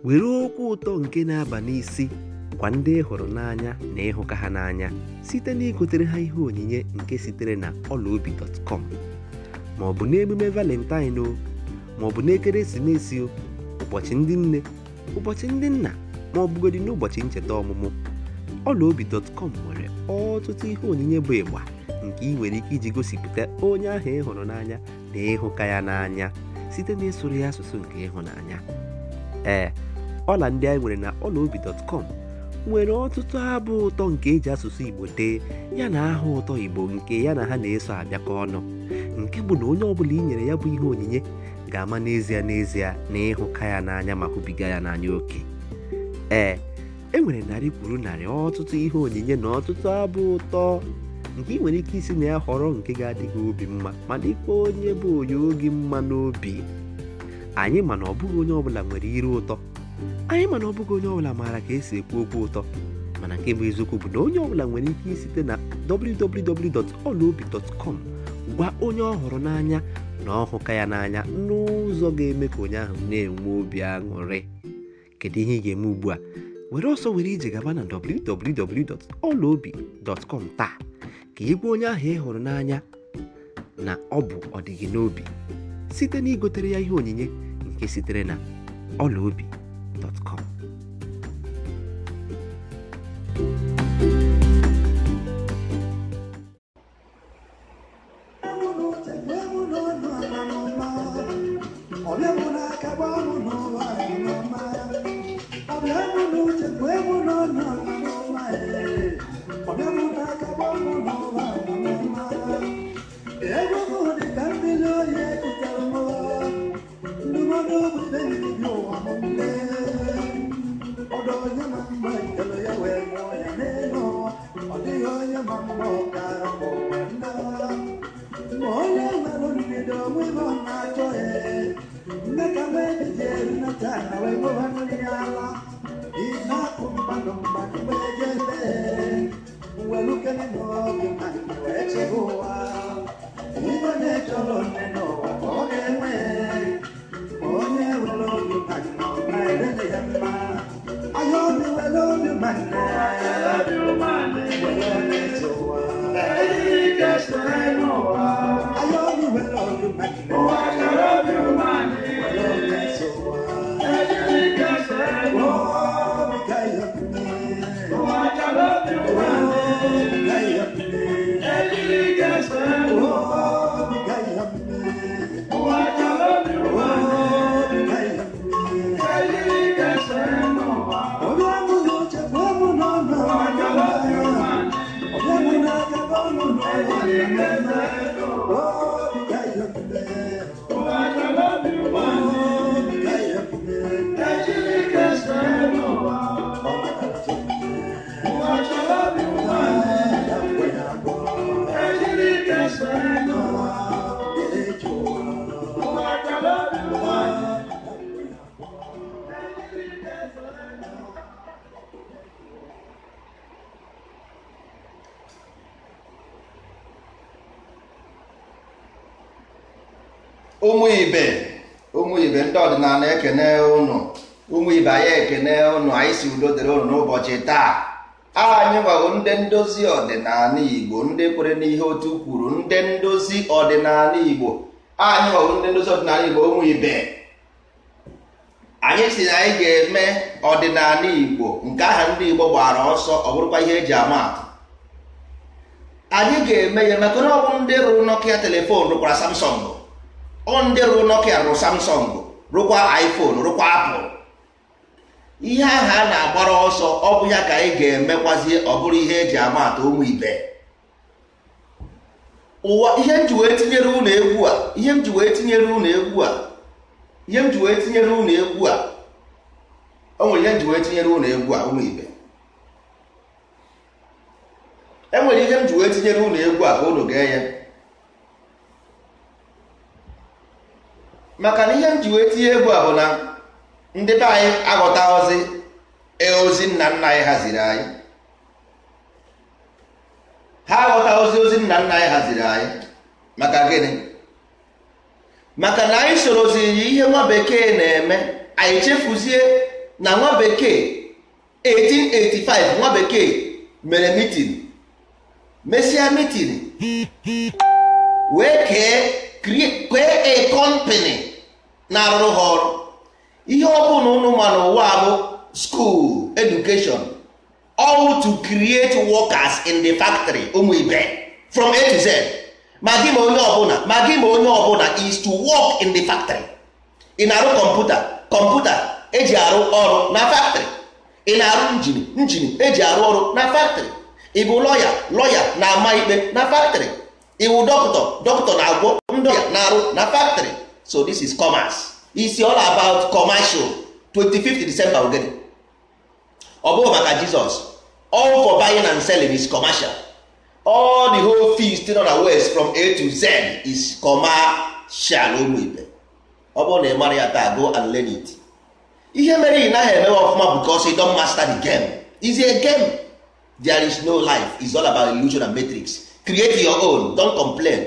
were okwu ụtọ nke na-aba n'isi gwa ndị ị hụrụ n'anya na ịhụka ha n'anya site na igotere ha ihe onyinye nke sitere na ọlaobi.com ma ọ bụ n'emume valentine o ma ọ bụ n'ekeresimesi o ụbọchị ndị nne ụbọchị ndị nna ma ọ bụgodị n'ụbọchị ncheta ọmụmụ ọlaobi.com nwere ọtụtụ ihe onyinye bụ ịgba nke ị nwere ike iji gosipụta onye ahụ ị hụrụ n'anya na ịhụka ya n'anya site na ịsụrụ ya asụsụ nke ịhụnanya ee ọla ndị anyị nwere na ọlaobi.com nwere ọtụtụ abụ ụtọ nke eji asụsụ igbo dee ya na aha ụtọ igbo nke ya na ha na-eso abịakọ ọnụ nke bụ na onye ọbụla i nyere ya bụ ihe onyinye ga-ama n'ezie n'ezie na ịhụka ya n'anya ma hụbiga ya n'anya oke ee e nwere narị kwuru narị ọtụtụ ihe onyinye na ọtụtụ abụ ụtọ nke ị nwere ike isi na ya họrọ nke ga-adị gị obi mma ma dịkwa onye bụ onye oge mma n'obi anyị mana ọ bụghị onye ọbụla nwere ire ụtọ anyị mana ọ bụghị onye ọbụla maara ka esi ekwu okwu ụtọ mana nke bụ eziokwu bụ na onye ọbụla nwere ike isite na www.olaobi.com gwa onye ọ hụrụ n'anya na ọhụka ya n'anya n'ụzọ ga-eme ka onye ahụ na-enwe obi aṅụrị kedu ihe ị ga-eme ugbu a were ọsọ were ije gaba na www.olaobi.com taa ka ị gwa onye ahụ ị hụrụ n'anya na ọ bụ ọdịgị n'obi site na igotere ya ihe onyinye nke sitere na ọlaobi.com ụmụ ibe ụmụ ibe ndị ọdịnala ekene ụnụ ụmụ ibe anyị ekene ụnụ anyị si udo dịrị ụnụ n'ụbọchị taa anyị gwago ndị ndozi ọdịnala igbo ndị kwere n'ihe otu kwuru ndị ndozi ọdịnala igbo anyị gwago ndị ndozi ọdịnala igbo ụmụ ibe anyị si na anyị ga-eme ọdịnala igbo nke aha ndị igbo gbara ọsọ ọ bụrụkwa ihe eji ama atụ anyị ga-eme ya maka na ọ bụ ndị rụrụ nokia telefon rụkwara samsung ọ ndị rụrụ nokia rụrụ samsung rụkwa iphone rụkwa apple ihe ahụ a na-agbara ọsọ ọ bụ ya ka anyị ga-emekwazie ọ bụrụ ihe eji ama atụ ụmụ ibe ụwa ihe m ji wee tinyere ụlọ egwu a ihe m ji wee tinyere ụlọ egwu a ihe m ji wee tinyere ụlọ egwu a o nwere ihe m ji wee tinyere ụlọ egwu a ụmụ ibe enwere ihe m ji wee tinyere ụlọ egwu a ka ụlọ gee ya maka na ihe m ji wee tinye egwu a bụ na ndị be anyị aghọtaghọzi ozi nna nna anyị haziri anyị ha aghọtaghọzi ozi nna nna anyị haziri anyị maka gịnị maka na anyị soroziri ihe nwa bekee na-eme anyị chefuzie na nwa bekee 1885 nwa bekee mere mitin mesia mitin wee kee kee a company na-arụrụ ha ọrụ ihe ọ bụla ụnụ ma n'ụwa bụ school education all to create workers in the factory ụmụ ibe from a to z ma gị ma onye ọbụla ma gị ma onye ọbụla is to work in the factory ị na-arụ kọmputa kọmputa eji arụ ọrụ na factory ị na-arụ njin njin eji arụ ọrụ na factory ị bụ lọya lọya na-ama ikpe na factory ị bụ dọkịta dọkịta na-agwọ ndị ọya na-arụ na factory so this is commerce is all about commercial 25th December ogede ọ bụghị maka Jizọs all for buying and selling is commercial all the whole feast nọ na west from A to Z is commercial ụmụ ibe ọ bụrụ na ị mara ya taa go and learn it ihe mere ị naghị emewe ọfụma because you don't master the game is a game there is no life is all about illusion and matrix create your own don't complain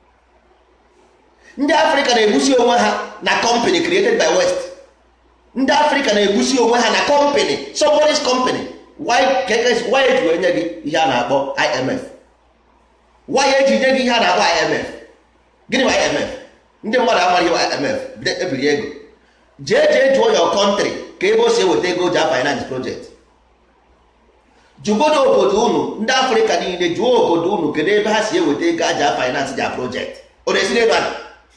ndị afrịka na-egusi onwe ha na company created by west ndị afrịka na-egusi onwe ha na company somebody's company why why eji wee nye gị ihe a na-akpọ imf why eji nye gị ihe a na-akpọ imf gịnị bụ imf ndị mmadụ amaghị imf ebiri ego jee jee jụọ your country ka ebe o si eweta ego ja finance project jụgodo obodo unu ndị afrịka niile jụọ obodo unu kedu ebe ha si eweta ego aja finance ja project ọ na-esi n'ebe a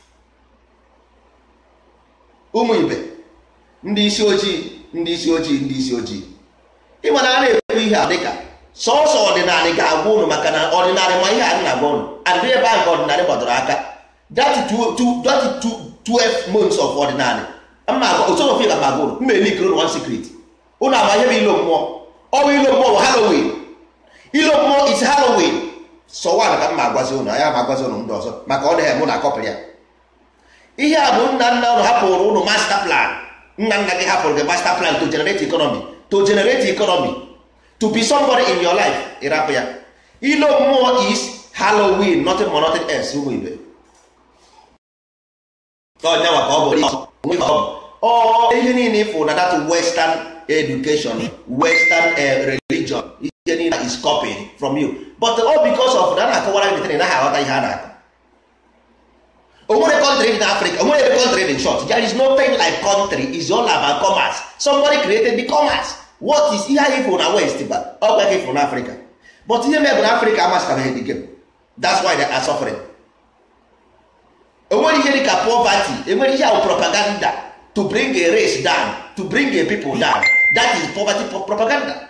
ụmụ ibe ndị isi ojii ndị isi ojii ndị isi ojii ịma na a na-ekwu ihe a dịka sọọsọ ọdịnala ga-agwa unu maka na ọdịnala ma ihe a na-agwa unu adị ebe ahụ ka ọdịnala gbadoro aka that 12 months of ọdịnala osofi ga magwa unu mma elikere unu one secret unu ama ihe bụ ilo mmụọ ọnwa ilo mmụọ bụ halloween ilo mmụọ is halloween sọwan ka m ma agwazi unu anya ma agwazi unu ndị ọzọ maka ọ dịghị mụ na akọpụrụ ya ihe a bụ nna nna unu hapụrụ unu master plan nna nna gị hapụrụ gị master plan to generate economy to generate economy to be somebody in your life ịrapụ ya ilo mmụọ is halloween nothing more nothing else ụmụ ibe ọnyanwa ka ọ bụ ọ ihe niile ịfụ na that western education western religion ihe niile is copied from you but all because of na na-akọwara gị na naghị aghọta ihe a na-akọ onwere country in Africa onwere ebe country in short there is no thing like country is all about commerce somebody created the commerce what is ihe anyị fụrụ na west ba ọ gwa gị fụrụ na Africa but ihe mebụ na Africa amasịtabeghị the game that's why they are suffering enwere ihe dịka poverty enwere ihe ahụ propaganda to bring a race down to bring a people down that is poverty propaganda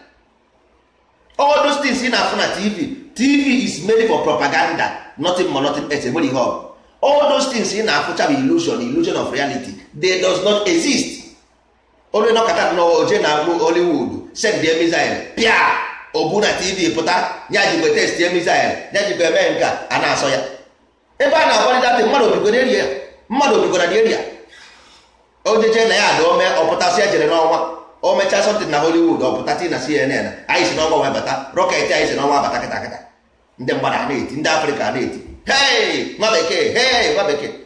all those things ị na-afụ na tv tv is made for propaganda nothing more nothing else enwere ihe ọ all those things ị na-afụcha bụ illusion illusion of reality they does not exist onye nọkọta n'oje na Hollywood send the missile pịa obu na tv pụta ya jigwe test ye missile ya jigwe eme nka a na-asọ ya ebe a na-agbalịta mmadụ obigo n'eria ya mmadụ obigo na n'eria ojeje na ya ada ome ọpụtasị ya jere n'ọnwa o mechaa sọntịn na Hollywood ọpụta ti na CNN anyị si n'ọnwa wee bata rọket anyị si n'ọnwa bata kịta kịta ndị mmadụ a na-eti ndị Afrịka na-eti hei nwa bekee hei nwa bekee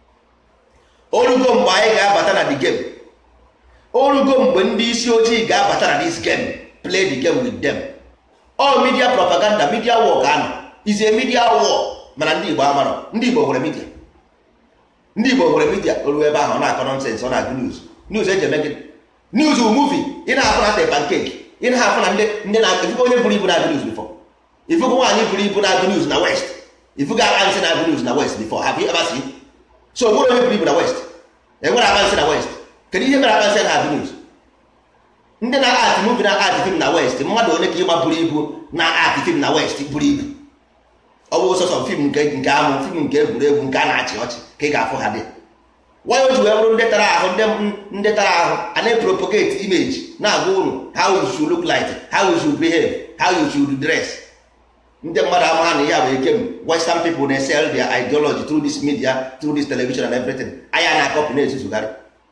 orugo mgbe anyị ga-abata na the game orugo mgbe ndị isi ojii ga-abata na this game play the game with them all media propaganda media war ka anọ is a media war mana ndị Igbo amarọ ndị Igbo nwere media ndị Igbo nwere media oru ebe ahụ ọ na-akọ nonsens ọ na-agụ news news eji eme gịnị news bụ movie ị na-afụ na ate pancake ị na-afụ na ndị na-efugo onye buru ibu na-agụ news before ifugo nwaanyị buru ibu na-agụ news na west ifugo akpansị na-agụ news na west before have you ever seen so nwere onye buru ibu na west enwere akpansị na west kedu ihe mere akpansị na-agụ news ndị na-ati movie na ati film na west mmadụ onye ka ịma buru ibu na ati film na west buru ibu ọ bụ sọsọ fim nke nke amụ fim nke egwuregwu nke a na-achị ọchị ka ị ga-afụ ha dị why o ji wee bụrụ ndị tara ahụ ndị tara ahụ a na-epropagate image na-agwa unu how you should look like how you should behave how you should dress ndị mmadụ ama na ya bụ ekem western people na-esel their ideology through this media through this television and everything anya na akọpụ na-ezuzugharị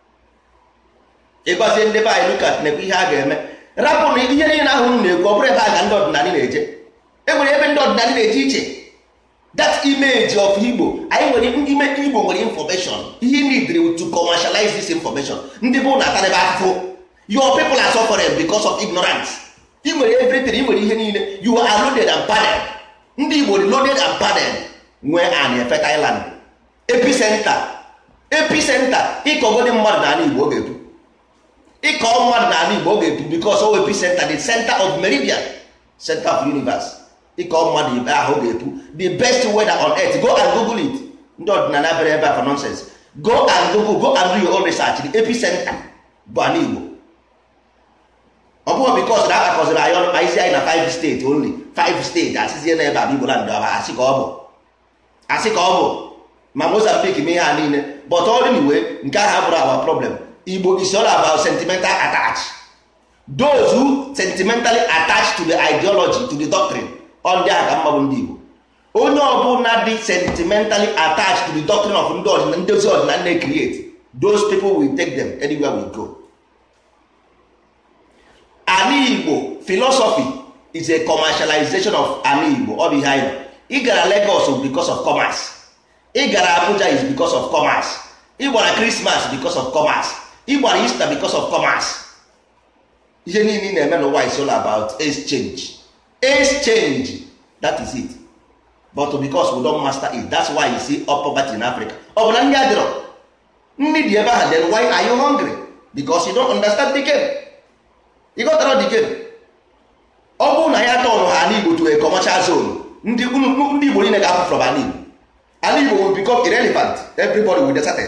ịgbazie ndị be anyị lukat na-ekwu ihe a ga-eme rapụ na ihe niile ahụ unu na-ekwu ọ bụrụ ebe a ga ndị ọdịnala na-eje e nwere ebe ndị ọdịnala na-eje iche that image of igbo anyị nwere ime igbo nwere information ihe needed to commercialize this information ndị bụ na atarebe afụfụ your people are suffering because of ignorance ị nwere everything ị nwere ihe niile you are loaded and padded ndị igbo dị loaded and padded nwee an fertile land epicenter epicenter ịkọgodi mmadụ n'ala igbo ọ ga-epu ịkọ mmadụ n'ala igbo ọ ga-epu because o epicenter the center of meridian center of universe ịkọ mmadụ ibe ahụ ọ ga-epu the best weather on earth go and google it ndị ọdịnala bere ebe a for nonsense go and google go and do your own research the epicenter bụ ala igbo ọ bụghị bikos na akakọziri anyị aizi anyị na 5 steeti only 5 steeti asịzie n'ebe a bụ igbo land ọba asị ka ọ bụ asị ka ọ bụ ma mozambique mee ihe a niile but ọ dị iwe nke ahụ abụrụ our problem igbo is all about sentimental attach those who sentimentally attach to the ideology to the doctrine ọ ndị ahụ ka mma bụ ndị igbo onye ọbụla dị sentimentally attached to the doctrine of ndị ọdịna ndozi ọdịnala na-create those people will take them anywhere we go ala igbo philosophy is a commercialization of ala igbo ọ bụ ihe anyị ị gara Lagos because of commerce ị gara Abuja is because of commerce ị gbara Christmas because of commerce ị gbara Easter because of commerce ihe niile ị na-eme n'ụwa is all about exchange exchange that is it but because we don't master it that's why you see up poverty in Africa ọ bụ na ndị adịrọ nri dị ebe ahụ then why are you hungry because you don't understand the game ịghọtara the game ọ bụrụ na ya tọnụ ha ala Igbo to a commercial zone ndị ndị Igbo niile ga-apụ from ala Igbo ala Igbo will become irrelevant everybody will deserted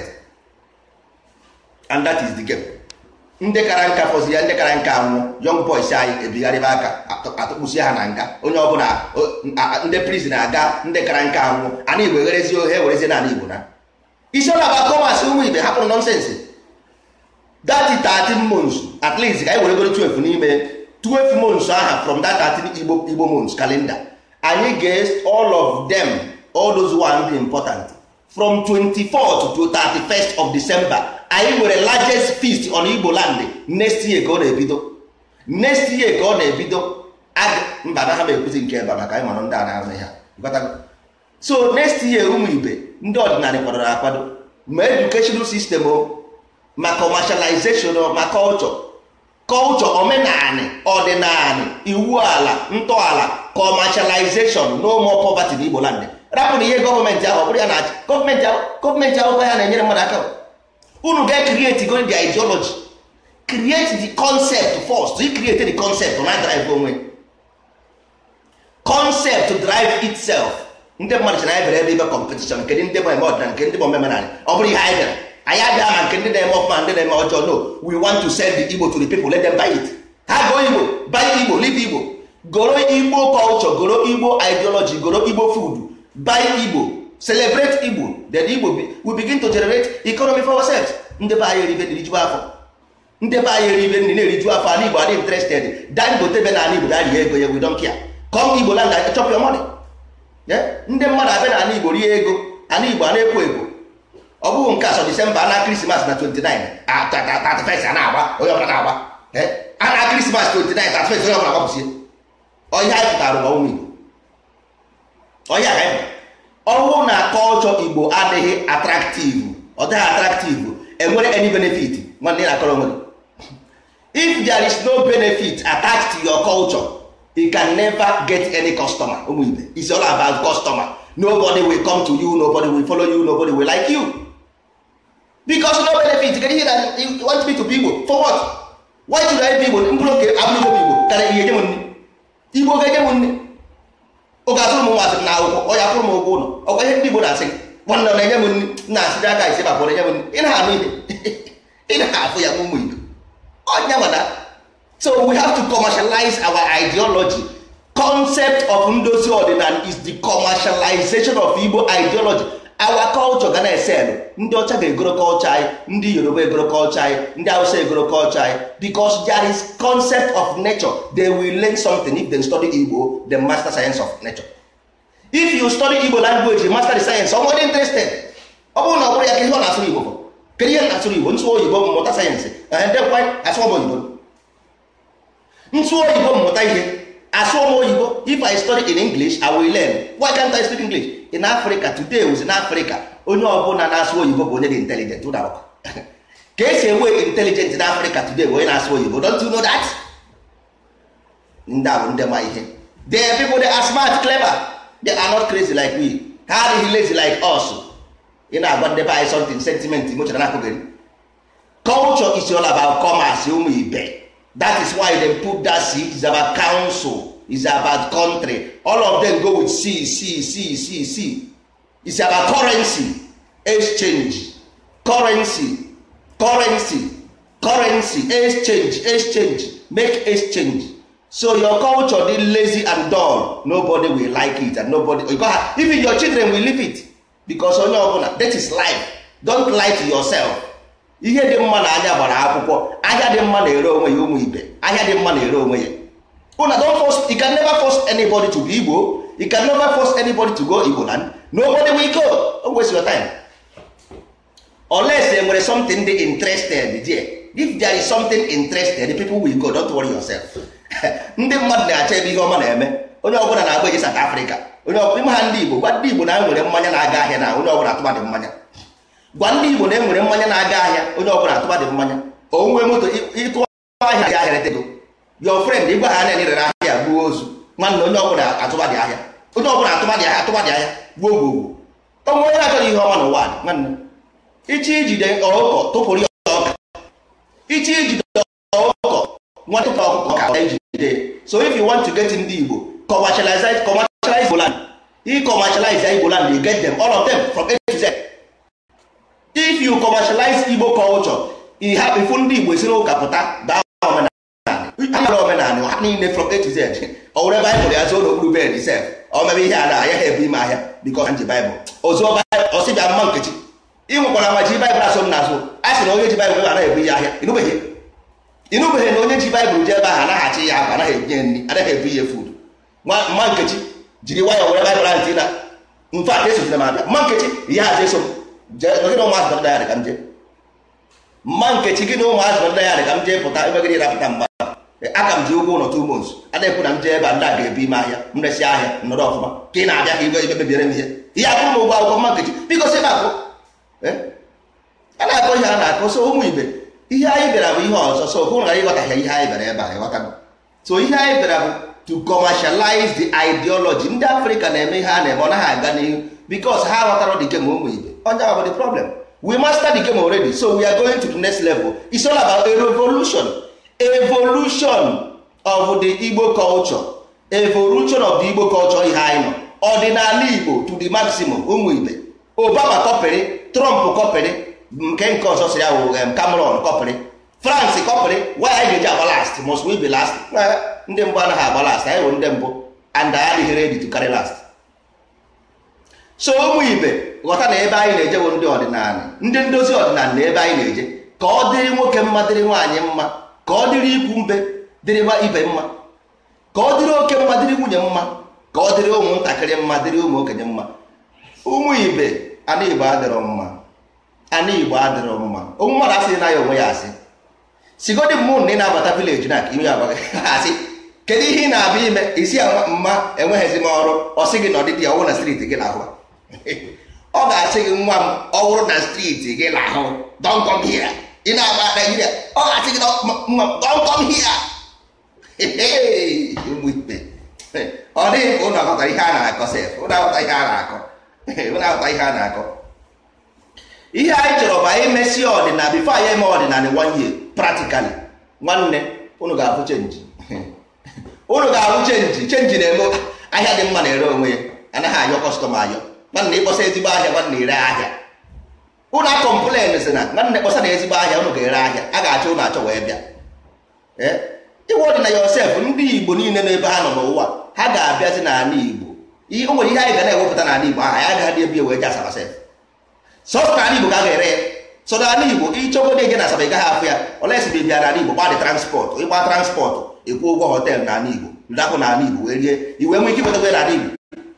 and that is the game ndị kara nka fọzi ya ndị kara nka anwụ young boys anyị ebigharịba aka atụkpụsie ha na nga onye ọbụla ndị prison aga ndị kara nka anwụ ana Igbo egherezie ohe ewerezie n'ala Igbo na isi ọla ba kọmas ụmụ ibe hapụrụ nọnsensị that 13 months at least ka anyị were goro 12 n'ime 12 months aha from that 13 igbo igbo months calendar anyị ga all of them all those one dị important from 24th to 31st of december anyị nwere largest feast on igbo land next year ka ọ na-ebido next year ka ọ na-ebido mba na ha ma ekwuzi nke ebe maka anyị mara ndị a na-ahụ ha so next year ụmụ ibe ndị ọdịnala kwadoro akwado ma educational system o ma commercialization ma culture culture omenanị ọdịnanị iwu ala ntọala commercialization no more poverty n'Igbo land rapụ na ihe gọọmenti ahụ ọ bụrụ ya na-achị gọọmenti ahụ gọọmenti ahụ ya na-enyere mmadụ aka unu ga-create go the ideology create the concept first you create the concept na drive onwe concept to drive itself ndị mmadụ chara anyị bere ebe ibe competition nke ndị bụ eme ọdịnala nke ndị bụ omenala ọ bụrụ ihe anyị bịara anyị abịa ma nke ndị na-eme ọfụma ndị na-eme ọjọọ no we want to send the Igbo to the people let them buy it ha go Igbo buy Igbo live Igbo goro Igbo culture goro Igbo ideology goro Igbo food buy Igbo celebrate Igbo then Igbo we begin to generate economy for ourselves ndị be anyị eribe erijuo afọ ndị be anyị eribe nri na-eriju afọ ala Igbo adị interested Dangote be na ala Igbo ga-rie ego ya we don't care come Igbo land chop your money ndị mmadụ abịa na ala Igbo rie ego ala Igbo a na-ekwo ekwo ọ bụghị nke asọ disemba na krismas na 29 31 a na-agba onye ọbụla na-agba a na krismas 29 31 onye ọbụla gbapụsie ọhịa anyị pụtara ụwa ụmụ igbo ọhịa ka anyị ọhụụ na kọlchọ igbo adịghị atraktiv ọ dịghị atraktiv enwere any benefit nwanne na akọrọ onwe if there is no benefit attached to your culture you can never get any customer ụmụ ibe it's all about customer nobody will come to you nobody will follow you nobody will like you because no benefit kedu ihe na you want me to be igbo for what why should I be igbo mkpụrụ oke abụrụ igbo igbo karịa ihe enye m nri igbo ga-enye m nri oge atụrụ m nwaasị na akwụkwọ ọ ya kwụrụ m ụgwọ ụlọ ọkwa ihe ndị igbo na-asị gị nwanne na-enye m nri na-asị aka isi bakpọrọ enye m nri ị na-anụ ihe ị na-afụ ya ụmụ igbo ọnya nwada so we have to commercialize our ideology concept of ndozi ọdịnala is the commercialization of igbo ideology our culture ga na-eselụ ndị ọcha ga-egoro culture anyị ndị yoruba egoro culture anyị ndị hausa egoro culture anyị because there is concept of nature they will learn something if they study igbo the master science of nature if you study igbo language you master the science someone interested ọ bụrụ na ọ bụrụ ya ka ihe ọ na-asụrụ igbo kedu ihe na-asụrụ igbo nsụ oyibo mmụta sayensị edekwa asụọm oyibo nsụ oyibo mmụta ihe asụọ m oyibo if i study in english i will learn why can't i speak english in africa today was in africa onye ọbụla na-asụ oyibo bụ onye dị intelligent ụda ka esi enwe intelligent na Africa today onye na-asụ oyibo don't you know that ndị a bụ ndị ma ihe they are people they are smart clever they are not crazy like we ha adịghị lazy like us ị na-agwa ndị be anyị something sentiment mochara na akụgịrị culture is all about commerce ụmụ ibe that is why they put that c is about council is about country all of them go with c c c c c it's about currency exchange currency currency currency exchange exchange make exchange so your culture dey lazy and dull nobody will like it and nobody you go have, even your children will leave it because onye ọbụla that is life don't lie to yourself ihe dị mma na anya gbara akwụkwọ ahịa dị mma na-ere onwe ya ụmụ ibe ahịa dị mma na-ere onwe ya una don't force you can never force anybody to be igbo you can never force anybody to go igbo land nobody will go don't waste your time unless e nwere something dị interested there if there is something interested the people will go don't worry yourself ndị mmadụ na-achọ ebe ihe ọma na-eme onye ọbụla na-agba eje South Africa onye ime ha ndị Igbo gwa ndị Igbo na enwere mmanya na-aga ahịa na onye ọbụla atụba dị mmanya gwa ndị Igbo na enwere mmanya na-aga ahịa onye ọbụla atụba dị mmanya onwe moto ịtụ ahịa ga ahịa retego your friend ịgwa ha na rere ahịa gbuo ozu nwanne onye ọbụla atụba dị ahịa onye ọbụla atụba dị ahịa atụba dị ahịa gbuo gbogbo onwe onye na-achọghị ihe ọma n'ụwa nwanne ichi ijide ọkụkọ tụpụrụ ya ọka ichi ijide ọkụkọ nwa tụpụ ọkụkọ ka ejide so if you want to get ndị Igbo commercialize commercialize Igbo land i commercialize Igbo land you get them all of them from A to Z if you commercialize Igbo culture ị hapụ ifu ndị Igbo esi n'ụka pụta baa omenala omenala ha niile from A to Z ọ were baịbụl ya zoo n'okpuru bed sef ọ mebe ihe a na ahịa ha ebu ime ahịa bikọ nji baịbụl ozuo ọsịbịa mma nkechi ị nwekwara ma ji baịbụl asọ m n'azụ a sị na onye ji baịbụl anaghị ebu ihe ahịa ịnụbeghị ịnụbeghị na onye ji baịbụl ji ebe ahụ anaghị achị ya akwa anaghị ebinye nri anaghị ebu ihe food mma nkechi jiri nwayọọ were baịbụl ahụ tina mfe a esogide m abịa mma nkechi ihe hazi eso m gị na ụmụazụ dọda ya dị ka m jee mma nkechi gị na ụmụazụ dọda ya dị ka m jee pụta ebe gị rapụta mgba aka m ji ụgwọ ụlọ two months ada ekwu na m jee ebe a ndị a ga-ebu ime ahịa m resi ahịa nọrọ ọfụma ka ị na-abịa ka igwe ebe mebiere m ihe ihe akwụ m ụgwọ akwụkwọ mma nkechi biko si na-akụ a na-akọ ihe a na-akọ so ụmụ ibe ihe anyị bịara bụ ihe ọzọ so hụ na ịghọtaghị ihe anyị bịara ebe a ịghọta so ihe anyị bịara bụ to commercialize the ideology ndị afrịka na-eme ihe a na-eme ọ naghị aga n'ihu because ha ghọtara the game ụmụ ibe onye ahụ bụ the problem we master the game already so we are going to the next level it's all about a revolution evolution of the igbo culture evolution of the igbo culture ihe anyị nọ ọdịnala igbo to the maximum ụmụ ibe obama kọpịrị trump kọpịrị nke nke ọzọ si ya wụ cameron kọpịrị france kọpịrị why anyị ga-eji agba last must we be last ndị mbụ anaghị agba last anyị bụ ndị mbụ and anyị adịghị ready to carry last so ụmụ ibe ghọta na ebe anyị na-eje bụ ndị ọdịnala ndị ndozi ọdịnala na ebe anyị na-eje ka ọ dịrị nwoke mma dịrị nwaanyị mma ka ọ dịrị ikwu mbe dịrị ibe mma ka ọ dịrị oke mma dịrị nwunye mma ka ọ dịrị ụmụntakịrị mma dịrị ụmụ okenye mma ụmụ ibe ana igbo adịrọ mma ana igbo adịrọ mma ụmụ mmadụ asịghị na ya onwe ya asị sigodi mmụọ na ị na-abata vileji na ka ime agbaghị asị kedu ihe ị na-abịa ime isi mma enweghịzi m ọrụ ọ sị gị na ọdịdị ọwụ na striti gị na-ahụ ọ ga-asị gị nwa m ọ bụrụ na striti gị na-ahụ don't come here ị na-agba Naijiria ọ ga-asị gị nwa m don't come here ụmụ ikpe ọ dịghị ka ụnụ aghọtara ihe a na-akọ sef ụnụ aghọta ihe a na-akọ ụnụ aghọta ihe a na-akọ ihe anyị chọrọ bụ anyị mesie ọdịnala bifo anyị eme ọdịnala one year practically nwanne ụnụ ga-afụ chenji ụnụ ga-ahụ chenji chenji na-eme ahịa dị mma na-ere onwe ya anaghị ayọ kọstọma ayọ nwanne ịkpọsa ezigbo ahịa nwanne ere ahịa ụnụ akọmplen si na nwanne kpọsa na ezigbo ahịa ụnụ ga-ere ahịa a ga-achọ ụnụ achọ wee bịa ịwa ọdịna yosef ndị igbo niile n'ebe ha nọ n'ụwa ha ga-abịazi n'ala igbo o nwere ihe anyị ga na-ewepụta n'ala igbo aha ya agaghị ebi wee je asaba sef sọsọ n'ala igbo ka a ga-ere ya so n'ala igbo ịchọgodo eje na asaba ị gaghị afụ ya olesi bụ bịa n'ala igbo gba dị transpọtụ ịgba transpọtụ ịkwụ ụgwọ họteelụ n'ala igbo ndapụ n'ala igbo wee rie iwe nwee ike iwetakwa n'ala igbo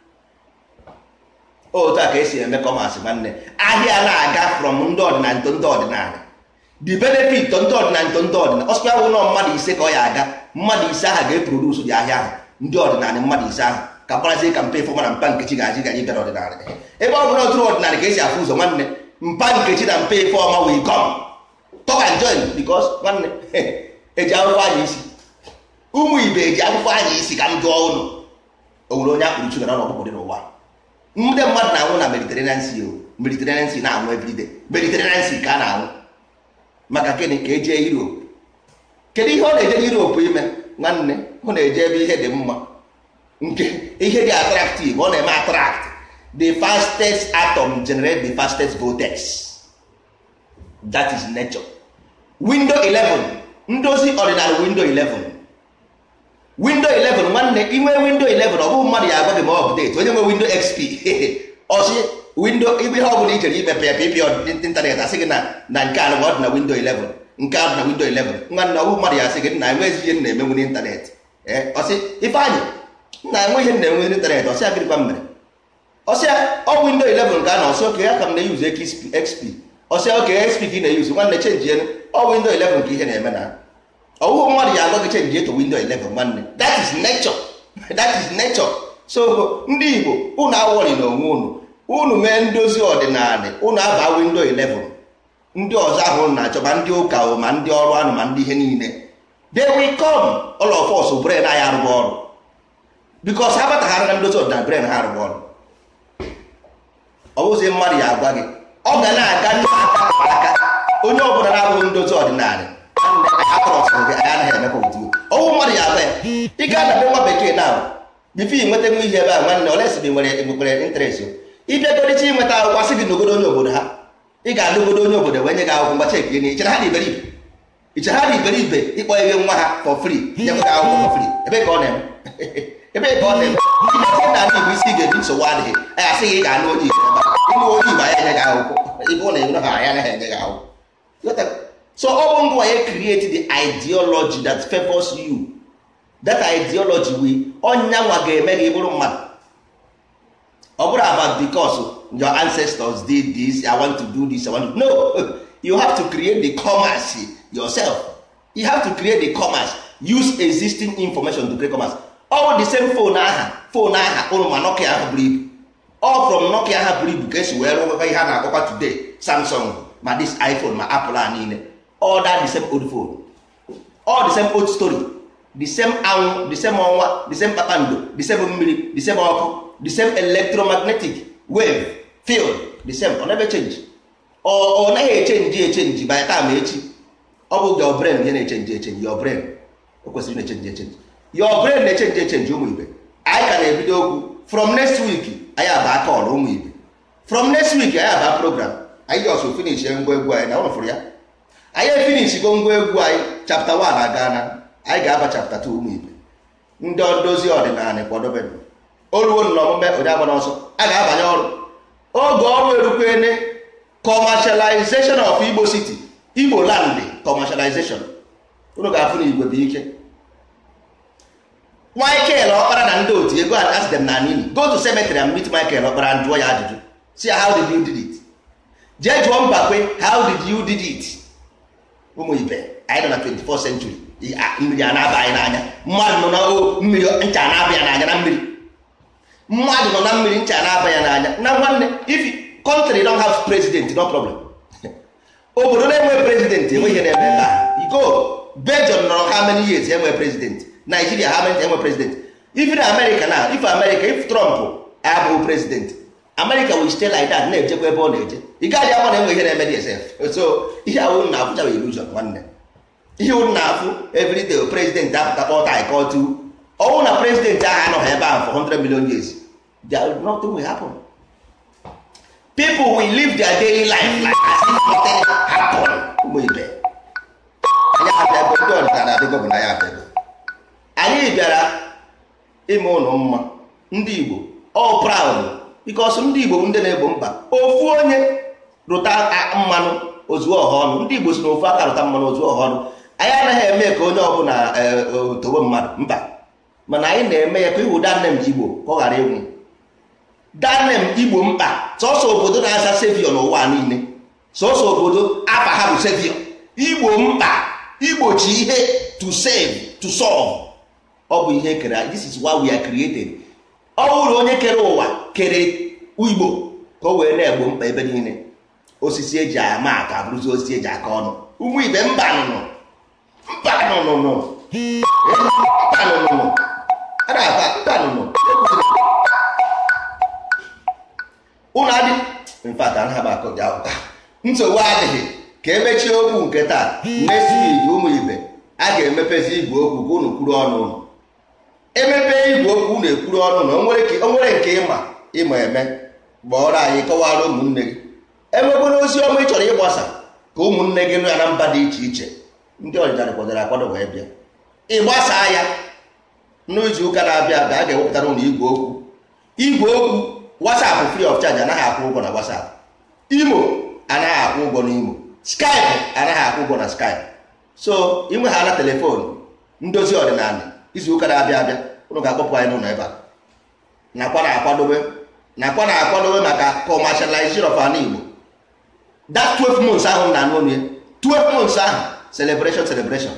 otu a ka esi eme kọmasị nwanne ahịa na-aga from ndị ọdịnala nto ndị ọdịnala the benefit ndị ọdịnala nto ndị ọdịnala ọsụkwa bụ nọ mmadụ ise ka ọ ya aga mmadụ ise ahụ ga-eprodusu dị ahịa ahụ ndị ọdịnala mmadụ ise ahụ ka gbarazie ka mpe fọma na mpa nkechi ga-aji gaji bịara ọdịnala ebe ọ bụla oturu ọdịnala ka esi afụ ụzọ nwanne mpa nkechi na mpa ife ọma wee gọm talk and join because nwanne eji akwụkwọ anya isi ụmụ ibe eji akwụkwọ anya isi ka m jụọ ụnụ o nwere onye akpụrụ chugara na ọkpụkpụ dị n'ụwa ndị mmadụ na-anwụ na mediterranean sea o mediterranean sea na-anwụ everyday mediterranean sea ka a na-anwụ maka gịnị ka eje europe kedu ihe ọ na-eje europe ime nwanne ọ na-eje ebe ihe dị mma nke ihe dị attractive ọ na-eme attract the fastest atom generate the fastest vortex that is nature window 11 ndozi ọdịnala window 11 window 11 nwanne inwe window 11 ọ bụghị mmadụ ya agwa gị ma ọ update onye nwe window xp ọsị window ibe ihe ọ bụla ichere imepe ya pịpị ịntanetị asị gị na na nke a ọ dị na window 11 nke a dị na window 11 nwanne ọ bụghị mmadụ ya asị gị na enweghị ihe na-emenwu n'ịntanetị ọsị ifeanyị na enwe ihe na-enwe n'ịntanetị ọsị agịrịkwa mere ọsịa ọ window 11 ka a na ọsị oke ya ka m na-eyuzu xp ọsịa oke xp ka ị na-eyuzu nwanne chenji elu ọ window 11 ka ihe na-eme na ọwụhụ mmadụ ya agwa gị chenji eto window 11 nwanne that is nature that is nature so ndị igbo unu awọrị na onwe unu unu mee ndozi ọdịnala unu aba window 11 ndị ọzọ ahụ unu na-achọ ma ndị ụka ma ndị ọrụ anụ ma ndị ihe niile they will come all of us brain anyị arụghị ọrụ because ha bataghara na ndozi ọdịnala brain ha arụghị ọrụ ọ bụzi mmadụ ya agwa gị ọ ga na-aga n'aka aka onye ọbụla na-abụghị ndozi ọdịnala anaghị emekwa ọnwụ mmadụ ya agba ya ị ga adabe nwa bekee na bifo ị nweta nwa ihe ebe a nwanne olesi nwere nwekwere interest ịbịagoricha ịnweta akwụkwọ sị gị n'ogodo onye obodo ha ị ga-adụgodo onye obodo wee nye gị akwụkwọ mgbachi ekiri na ichere ha dị iberibe ichere ha dị iberibe ịkpọ ihe nwa ha for free nye gị akwụkwọ for free ebe ka ọ na-eme ebe ka ọ na-eme ihe na ndị igbo isi ga-eji nsogbu adịghị anyị asị gị ị ga-anụ onye igbo ebe ịnụ onye igbo anya enye gị akwụkwọ ibe ụlọ ịnụ ha anya anaghị enye gị akwụkwọ so ọ bụ ngwa ya create the ideology that favors you that ideology we ọnya nwa ga-eme gị bụrụ mmadụ ọ bụrụ about because your ancestors did this i want to do this i want to no you have to create the commerce yourself you have to create the commerce use existing information to create commerce all the same phone aha phone aha ụrụ ma nokia ahụ buru ibu all from nokia aha buru ibu ka esi wee rụwa ihe a na-akpọkwa today samsung ma this iphone ma apple a niile all that the same old phone all the same old story the same anwụ the same ọnwa the same kpakpando the same mmiri the same ọkụ the same electromagnetic wave field the same ọ never change ọ naghị echenji echenji by time echi ọ bụ your brain ihe na-echenji echenji your brain o kwesịrị na-echenji echenji your brain na-echenji echenji ụmụ ibe anyị ka na-ebido okwu from next week anyị aba kọl ụmụ ibe from next week anyị aba program anyị ji ọsọ finish ngwa egwu anyị na ụlọ fụrụ ya anyị efinish go ngwa egwu anyị chapter 1 aga na anyị ga-aba chapter 2 ụmụ ibe ndị ndozi ọdịnala kwadobe oluwo na omume onye agba n'ọsọ a ga-abanye ọrụ oge ọrụ erukwene commercialization of igbo city igbo land commercialization unu ga-afụ na igwe bụ ike michael ọkpara na ndị otu ego ask them na nini go to cemetery and meet michael ọkpara and jụọ ya ajụjụ see how did you did it jee jụọ mbakwe how did you did it ụmụ ibe anyị nọ na 24th century mmiri a na-aba anyị n'anya mmadụ nọ na mmiri ncha na-aba ya n'anya na mmiri mmadụ nọ na mmiri ncha na-aba ya n'anya na nwanne if country don't have president no problem obodo na-enwe president enwe ihe na-eme ebe a iko Belgium nọrọ how many years enwe president Nigeria how many enwe president even America na if America if Trump abụghị president America will stay like that na-ejekwa ebe ọ na-eje ị gaghị ama na enwe ihe na-eme dsf so ihe ahụ na afụchaghị illusion nwanne ihe unu na-afụ everyday president apụta kpọta anyị kọtu ọnwụ na president ahụ anọghị ebe ahụ for 100 million years nothing will happen people will live their daily life like as if nothing happened ụmụ ibe anyị abịago ndị ọdịnala adịgo bụ na ya abịago anyị bịara ime ụlọ mma ndị igbo all proud because ndị igbo ndị na-egbo mkpa ofu onye rụta mmanụ ozuo ọha ọnụ ndị igbo si na ofu aka rụta mmanụ ozuo ọha ọnụ anyị anaghị eme ka onye ọbụla towe mmadụ mba mana anyị na-eme ya ka iwu danem igbo ka ọ ghara ịnwụ danem igbo mkpa sọsọ obodo na-aza sevio n'ụwa niile sọsọ obodo afa ha bụ sevio igbo mkpa igbochi ihe to save to solve ọ bụ ihe kere this is why we are created ọ bụrụ onye kere ụwa kere igbo ka o wee na-egbo mkpa ebe niile osisi eji ama aka abụrụzi osisi eji aka ọnụ ụmụ ibe mba nụnụ mba nụnụnụ mba nụnụnụ a na-aba mba nụnụ ụlọ adị mfat anaghị akụ dị akwụkwọ nsogbu adịghị ka emechie okwu nke taa next week ụmụ ibe a ga-emepezi igwe okwu ka unu kwuru ọnụ unu emepe igwe okwu unu ekwuru ọnụ na o nwere nke ịma ịma eme gbọọrọ anyị kọwara ụmụnne gị enwekwara ozi ọma ị chọrọ ịgbasa ka ụmụnne gị nọ ya na mba dị iche iche ndị ọdịnala kwadoro akwado wee bịa ịgbasaa ya n'izu ụka na-abịa abịa a ga-ewepụtara ụlọ igwe okwu igwe okwu WhatsApp free of charge anaghị akwụ ụgwọ na WhatsApp imo anaghị akwụ ụgwọ na imo Skype anaghị akwụ ụgwọ na Skype so inwe ha na telefon ndozi ọdịnala izu ụka na-abịa abịa ụnụ ga-akpọpụ anyị n'ụlọ ebe a nakwa na-akwadobe nakwa na-akwadobe maka commercialization of ala Igbo that 12 months ahụ na anụ ya 12 months ahụ celebration celebration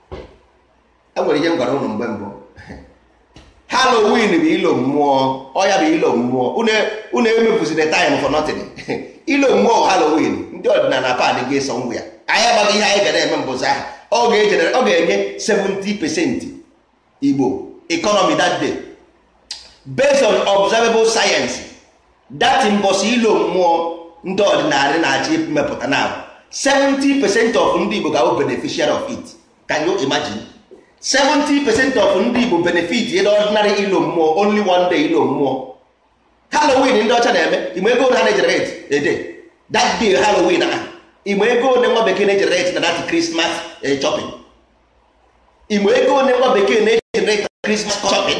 e nwere ihe m gwara ụnụ mgbe mbụ halloween bụ ilo mmụọ ọya bụ ilo mmụọ unu emepụziri time for nothing ilo mmụọ halloween ndị ọdịnala pad ga-eso ngwa ya anyị agbaghị ihe anyị ga na-eme mbụzi ahụ ọ ga-enye 70 percent igbo economy that day based on observable science that mbọsị ilo mmụọ ndị ọdịnala na-achọ imepụta na 70 percent of ndị igbo ga-abụ beneficiary of it can you imagine 70 percent of ndị igbo benefit ịdị ordinary ilo mmụọ only one day ilo mmụọ halloween ndị ọcha na-eme igbe ego ha na-ejerate ede that day halloween a igbe ego one nwa bekee na-ejerate na that christmas shopping igbe ego one nwa bekee na-ejerate na christmas shopping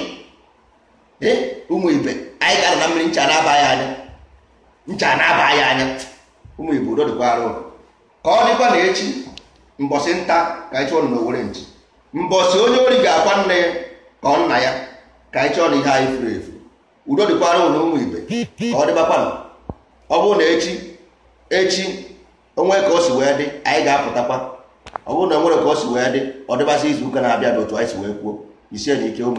ụmụ ibe anyị gara na mmiri ncha na-aba ya anya ncha na-aba ya anya ụmụ igbo udo dịkwa arụ ka ọ dịkwa na echi mbọsị nta ka anyị chụọ na owere nchi mbọsị onye ori ga-akwa nne ya ka ọ nna ya ka anyị chọọ na ihe anyị furu efu udo dịkwara ụlọ ụmụ ibe ka ọ dịbakwanụ ọ bụrụ na echi echi onwe ka o si wee dị anyị ga-apụtakwa ọ bụrụ na onwere ka o si wee dị ọ dịbasị izu ụka na-abịa bụ otu anyị si wee kwuo isie na ike ụmụ